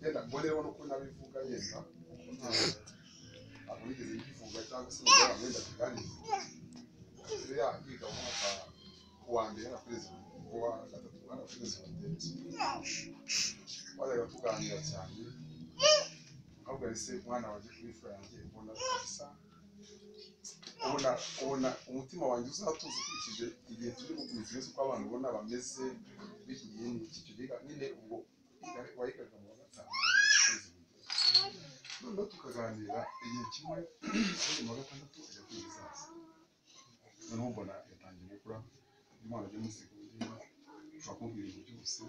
genda ngo rero nuko nabivuga yenda kuko nta ntabwo nigeze nyivuga cyangwa se ngo amenda tuganire rero yahiga mu mwaka wa mbere na perezida wa gatatu na perezida wa bajyaga tuganira cyane ahubwo ese umwana wanjye kuri yanjye ubona kabisa ubona ubona umutima wanjye uzatuza ukurikije igihe turi gukomeza ibibazo uko abantu ubona bameze b'iki gihe n'iki icyo gihe nyine ubwo wayigaga mu wa gatanu ukwezi kumwe noneho tukaganira igihe kimwe ukwezi mu wa gatandatu ajya kwigiza noneho mbona yatangiye gukura umwana ajya muri segonderi ushobora kumubwira ibintu byose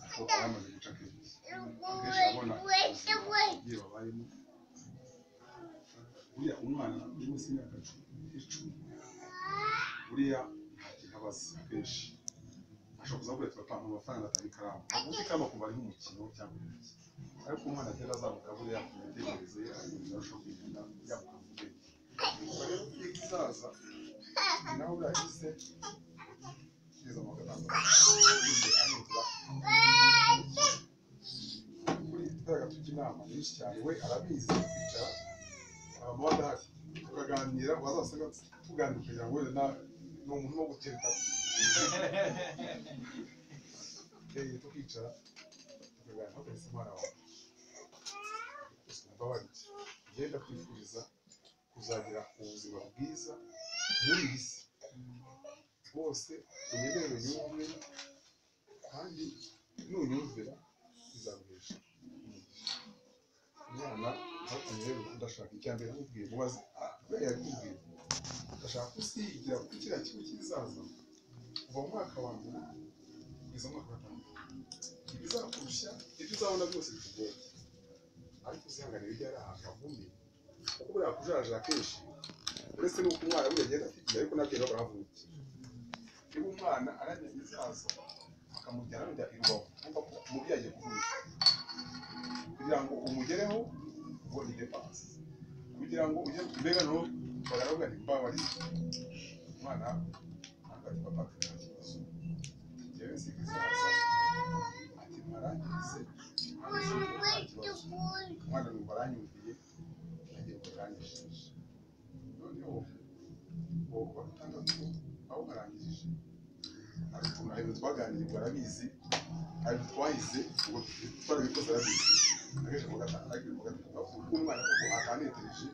ariko aba yamaze guca kenshi akenshi abona ubuzima ababyeyi babayemo buriya umwana uri munsi y'imyaka icumi buriya nta kintu aba azi akenshi ashobora kuza kubereka atanga amafaranga atanga ikaramu ubundi ikaramu akumva ari nk'umukino cyangwa ibindi ariko umwana agenda azamuka buriya ku mitekerereze ye aragenda arushaho kugenda yabuka mu bwenge ubwo rero iyo kizaza ni naho buriya yahise yiza mu gatanga yize anigura kuri turaga tujya inama nyinshi cyane we arabizi twicara hanyuma adahari tukaganira wazasanga tuganira kugira ngo wenda ni umuntu wo gutereta eh tukicara tukaganira tukagaragaza umwana wawe sinababariye ngenda kwifuriza kuzagira ubuzima bwiza muri iyi si bose unyemere yumve kandi nunyumvira bizaguhesha umugisha umwana ntakunye rero udashaka icya mbere nkubwiye mubaze kubera yabikubwiye ndashaka ko usigira kuri kiriya kigo kizaza kuva mu mwaka wa mbere kugeza mu mwaka wa gatanu ibizakurusha ibyo uzabona byose bikugoye ariko uzihanganira ibyo ari ahantu hagumye kuko buriya kujaja akenshi uretse n'uko umwana buriya agenda atigira ariko nabyo rero barahavukiye niba umwana aramenya ibizaza akamujyana bajya i rubavu kumva ko umubyeyi agiye kuvunika kugira ngo umugereho ngo ni depanse kugira ngo ujye mbega no baravuga ni mbabari umwana ntabwo ari papa ati nta kibazo njyewe si kizaza ati mwarangirize ntabwo nta kibazo umwana ni baranyumviye nagiye kubarangishije noneho uwo wa gatandatu aho barangirije ariko nta bintu twaganiriye ubwo arabizi nta bintu twahize ubwo twarabikoze arabizi akenshi mu gatanu ariko mu gatanu avuga umwana kuko atanetereje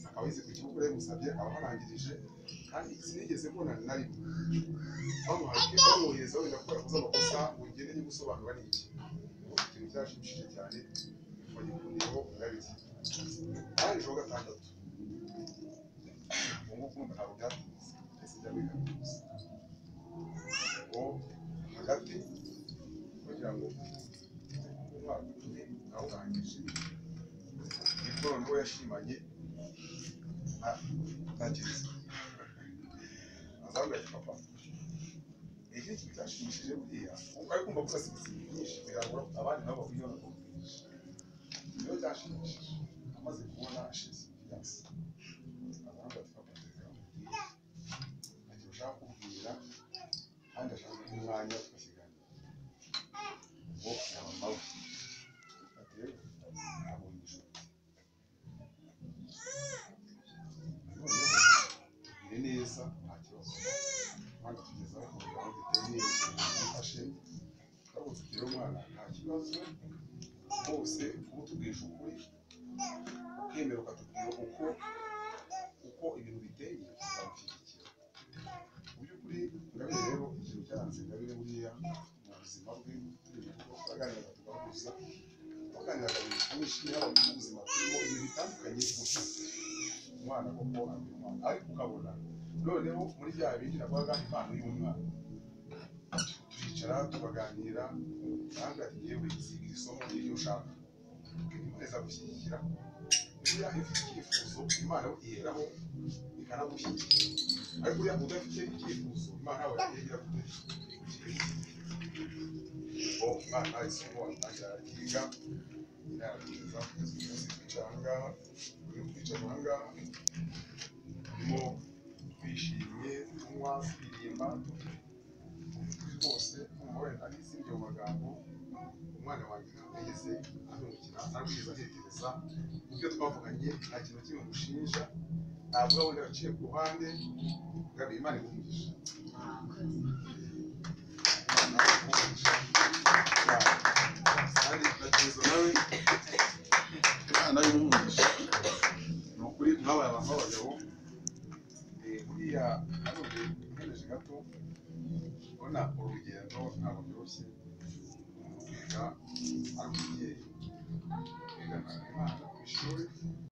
akaba yize ku kibuga yamusabye abaharangirije kandi sinigeze mbona na rimwe bamuhaye bamwohereza wenda ko yakoze amakosa ngo ugende niba usobanura ni iki ikintu cyashimishije cyane bagikundiyeho ndabizi kandi ejo gatandatu ubu ngubu ntabwo byatinze ndetse byamenyekanye gusa ngo hagati kugira ngo umwaka umwe awurangije mikoro niwo yashimanye ntakizi azambaye papa iki kintu cyashimishije buriya kuko ari kumva gusa sibisibi byinshi birangura abandi nabo bakwiye no kumvisha niyo cyashimishije amaze kubona ashize byasi azambaye papa reka mubwire ntacyo ushaka kubwira kandi ashaka kugira umwanya tukakiganira ngo na mama we ati rero ntabwo yishuti noneho tugire neza nta kibazo kandi tugeza ku mugabo duteye neza tumufashe ntabwo tugire umwana nta kibazo bose uba utugurisha ukuri ukemera ukatubwira uko uko ibintu biteye tuzamushyigikira mu by'ukuri ingabire rero ikintu cyaranze ingabire buriya mu buzima bwe turi mu rugo turaganira tugahuza twaganiraga ibintu byinshi yaba mu buzima turimo ibintu bitandukanye gusa umwana koko amenya umwana ariko ukabona noneho muri bya bindi navugaga impano y'umwana turicara tukaganira kandi ati yewe sigira isomo n'iryo ushaka ikomeza gushyigikira buriya iyo ufite icyifuzo imana yo iheraho ikanagushyigikira ariko buriya udafite icyifuzo imana yawe yagira kure ngo umwana isomo atangira arakiga yarabwiza kugeza umunsi kwicara ahangaha uyu kwicara ahangaha turimo twishimye tunywa turirimba rwose umva wenda n'izindi mu magambo umwana wanjye ntabwo yigeze ahindukira arushize atekereza ibyo twavuganye nta kintu kimwe mushinja ntabwo uba wenda yaciye ku ruhande ngabe imana ikumugisha imana ikumugisha kandi ndakiza nawe imana y'umugisha ni ukuri mwabaye abantu b'abagabo Eh, buriya hano ugereje gato ubona urugendo ntabwo byoroshye umuntu kwiga ari umubyeyi kwigana imana ku ishuri